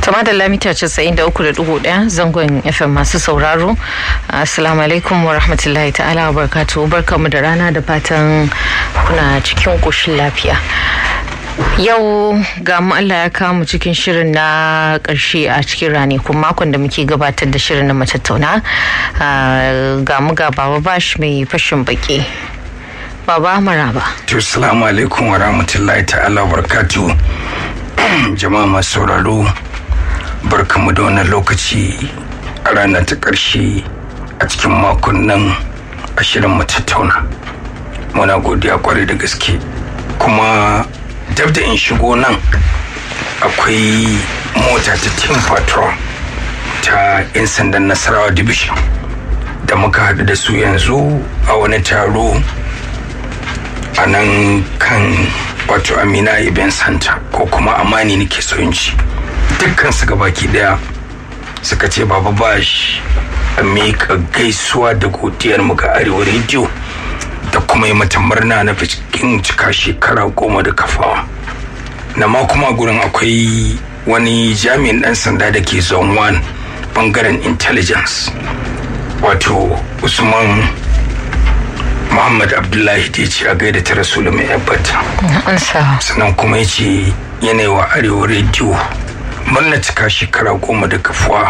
Tama da lamita 93.1 zangon FM masu sauraro. Assalamu alaikum wa rahmatullahi ta'ala wa barkatu. Barkamu da rana da fatan kuna cikin ƙoshin lafiya. Yau ga mu Allah ya kawo mu cikin shirin na ƙarshe a cikin ranakun makon da muke gabatar da shirin na matattauna. Ga mu ga Baba Bash mai fashin baki. Baba Maraba. To, salamu alaikum wa rahmatullahi ta'ala wa barkatu. Jama'a masu sauraro. barkamu da wannan lokaci a ranar ta ƙarshe a cikin makon nan ashirin mu tattauna muna godiya kwarai da gaske kuma dab da in shigo nan akwai mota ta team patrol ta 'yan sandan nasarawa division da muka haɗu da su yanzu a wani taro a nan kan wato amina event center ko kuma amani nake so in ci dukkan su gabaki daya suka ce baba bash a miƙa gaisuwa da godiyar mu ga arewa rediyo da kuma yi mata murna na cikin cika shekara goma da kafawa na ma kuma gurin akwai wani jami'in dan sanda da ke zone 1 bangaren intelligence wato usman muhammad abdullahi da ya ce a gaida ta rasulu mai yabbata sannan kuma ya ce yanayi wa arewa rediyo murna cika shekara goma da kafuwa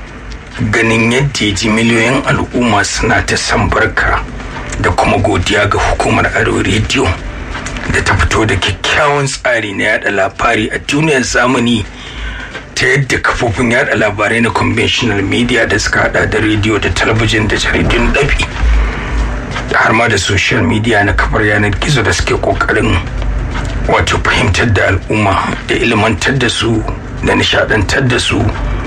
ganin yadda ya ji miliyoyin al'umma suna ta san barka da kuma godiya ga hukumar arewa rediyo da ta fito da kyakkyawan tsari na yada labari a duniyar zamani ta yadda kafofin yada labarai na conventional media da suka hada da rediyo da talabijin da jaridun dabi da har ma da social media na kafar yanar gizo da suke kokarin wato fahimtar da al'umma da ilmantar da su da nishadantar da su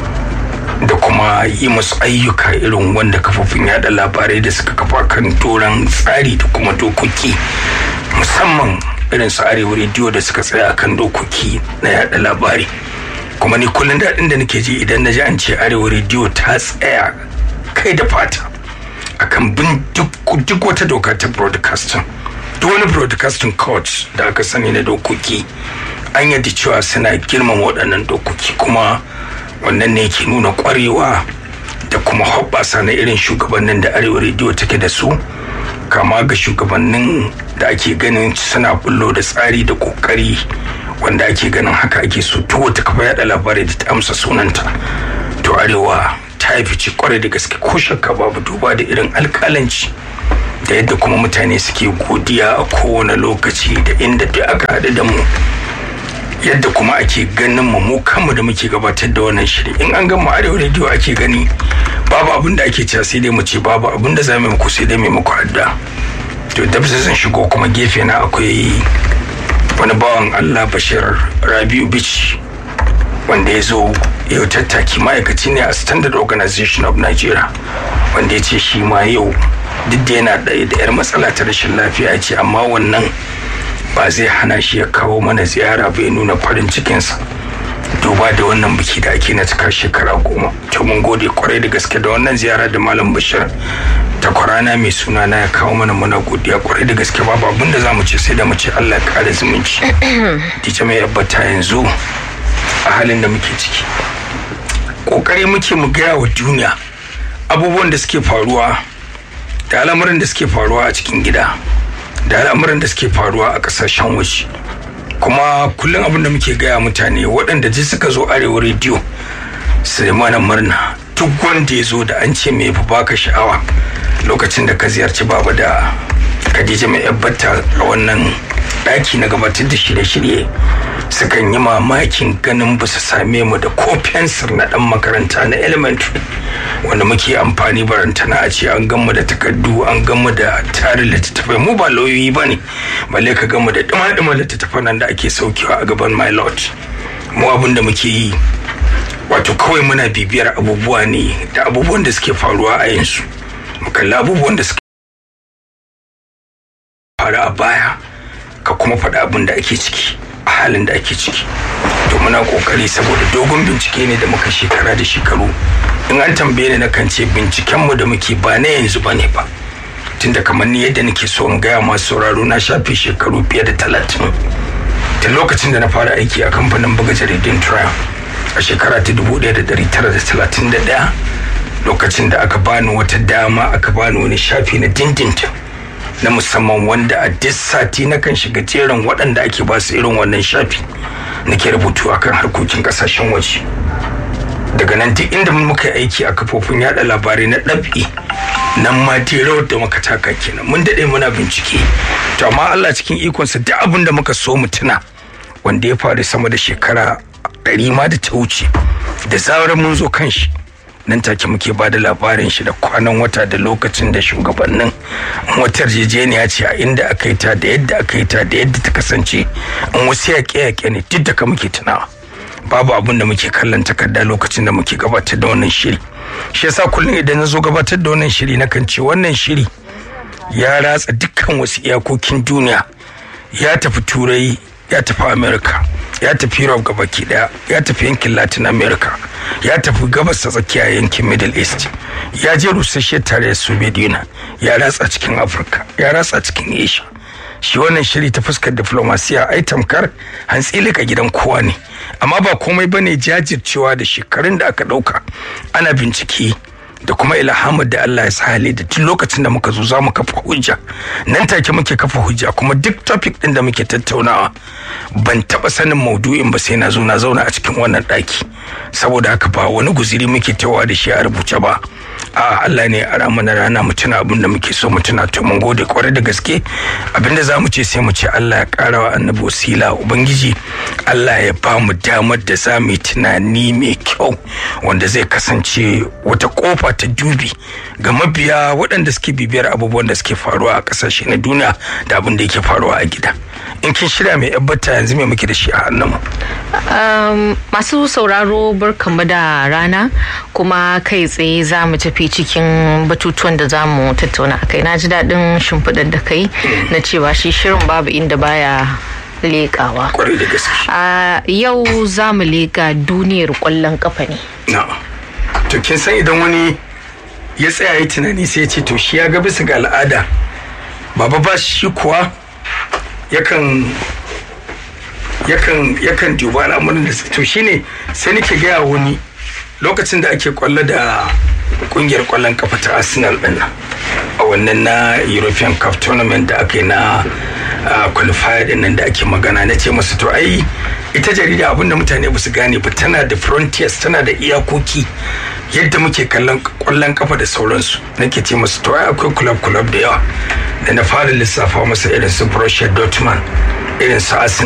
da kuma yi musu ayyuka irin wanda kafofin yada labarai da suka kafa kan doron tsari da kuma dokoki musamman irin su arewa rediyo da suka tsaya kan dokoki na yada labari kuma ni kullum daɗin da nake ji idan na ji an ce arewa rediyo ta tsaya kai da fata akan bin duk wata doka ta broadcasting duk wani broadcasting court da aka sani na dokoki an yadda cewa suna girmama waɗannan dokoki kuma wannan ne ke nuna ƙwarewa da kuma hoɓɓasa na irin shugabannin da arewa rediyo take da su kama ga shugabannin da ake ganin suna bullo da tsari da ƙoƙari wanda ake ganin haka ake so duk wata kafa yaɗa labarai da ta amsa sunanta to arewa ta yi fice kwarai da gaske ko shakka babu duba da irin alƙalanci da yadda kuma mutane suke godiya a kowane lokaci da inda duk aka haɗu da mu yadda kuma ake ganin mu mu kanmu da muke gabatar da wannan shiri in an gama arewa rediyo ake gani babu abin da ake cewa sai dai mu ce babu abin da za mu muku sai dai mai muku adda to da zan shigo kuma gefe na akwai wani bawan Allah Bashir Rabiu Bichi wanda ya zo yau tattaki ma'aikaci ne a Standard Organization of Nigeria wanda ya ce shi ma yau duk da yana da yar matsala ta rashin lafiya ce amma wannan ba zai hana shi ya kawo mana ziyara bai nuna farin cikinsa duba da wannan biki da ake na cika shekara goma to mun gode kwarai da gaske da wannan ziyara da malam bashir ta kwarana mai suna na ya kawo mana muna godiya kwarai da gaske babu abin da zamu ce sai da mu ce Allah ya kare zumunci dice mai yabbata yanzu a halin da muke ciki kokari muke mu gaya wa duniya abubuwan da suke faruwa da al'amuran da suke faruwa a cikin gida da al'amuran da suke faruwa a kasashen waje kuma kullum abin da muke gaya mutane waɗanda ji suka zo arewa rediyo su mana murna duk wanda ya zo da an ce mai fi baka sha'awa lokacin da ka ziyarci baba da khadija mai yabbata a wannan ɗaki na gabatar da shirye-shirye sukan yi mamakin ganin ba su same mu da ko fensir na ɗan makaranta na elementary wanda muke amfani barantana a ce an gamu da takardu an gamu da tarin littattafai mu ba lauyoyi ba ne balle ka gamu da dima-dima littattafan nan da ake saukewa a gaban my lord mu abin da muke yi wato kawai muna bibiyar abubuwa ne da abubuwan da suke faruwa a yanzu mu kalli abubuwan da suke faru a baya ka kuma faɗi abin da ake ciki a halin da ake ciki to muna kokari saboda dogon bincike ne da muka shekara da shekaru in an tambaye ni na kan ce bincikenmu da muke ba na yanzu ba ne ba tunda kamar ni yadda nake so in gaya masu sauraro na shafe shekaru fiye da talatin tun lokacin da na fara aiki a kamfanin buga jaridun trial a shekara ta 1931 lokacin da aka bani wata dama aka bani wani shafi na dindindin na musamman wanda a duk sati na kan shiga jerin waɗanda ake ba su irin wannan shafi nake rubutu akan harkokin ƙasashen waje daga nan duk inda muka aiki a kafofin yada labarai na ɗabi nan ma rawar da muka taka kenan mun daɗe muna bincike to amma Allah cikin ikonsa duk abin da muka so mu tuna wanda ya faru sama da shekara ɗari ma da ta wuce da zarar mun zo kan shi nan take muke ba da labarin shi da kwanan wata da lokacin da shugabannin wata yarjejeniya ce a inda aka yi ta da yadda aka yi ta da yadda ta kasance in wasu yaƙe-yaƙe ne duk da ka muke tunawa babu abin da muke kallon takarda lokacin da muke gabatar da wannan shiri shi yasa kullum idan na zo gabatar da wannan shiri nakan ce wannan shiri ya ratsa dukkan wasu iyakokin duniya ya tafi turai ya tafi america ya tafi europe gabaki daya ya tafi yankin latin america ya tafi gabas ta tsakiya yankin middle east ya je rusasshe tare da soviet union ya ratsa cikin afirka ya ratsa cikin asia shi wannan shiri ta fuskar diplomasiya ai tamkar hantsilika gidan kowa ne amma ba komai bane jajircewa da shekarun da aka dauka ana bincike da kuma ilhamar da Allah ya sahale da tun lokacin da muka zo za mu kafa hujja nan take muke kafa hujja kuma duk topic din da muke tattaunawa ban taba sanin maudu'in ba sai na zo na zauna a cikin wannan daki saboda haka ba wani guziri muke tawa da shi a rubuce ba a Allah ne a mana rana mu tuna abin da muke so mu tuna to mun gode kwarai da gaske abin da zamu ce sai mu ce Allah ya kara wa annabi wasila ubangiji Allah ya ba mu damar da za mu yi tunani mai kyau wanda zai kasance wata kofa ta dubi ga mabiya waɗanda suke bibiyar abubuwan da suke faruwa a ƙasashe na duniya da abin da yake faruwa a gida in kin shirya mai yabbata yanzu me muke da shi a hannunmu Um, masu sauraro barkanmu da rana kuma kai tsaye za mu tafi cikin batutuwan da za mu tattauna a kai na ji daɗin shimfiɗar da kai na cewa shi shirin babu inda baya leƙawa kwarai da gaske a yau za mu leƙa duniyar ƙwallon ƙafa ne na to kin san idan wani ya tsaya yi tunani sai ya ce to shi ya ga bisa ga al'ada baba ba shi kuwa yakan yakan yakan duba al'amuran da to shine sai nake gaya wani lokacin da ake kwallo da kungiyar kwallon kafa ta arsenal din nan a wannan na european cup tournament da aka yi na qualifier din nan da ake magana na ce masu to ai ita jarida abinda mutane ba su gane ba tana da frontiers tana da iyakoki yadda muke kallon kwallon kafa da sauransu nake ce masu to ai akwai club club da yawa da na fara lissafa masa irin su Borussia Dortmund irin su Arsenal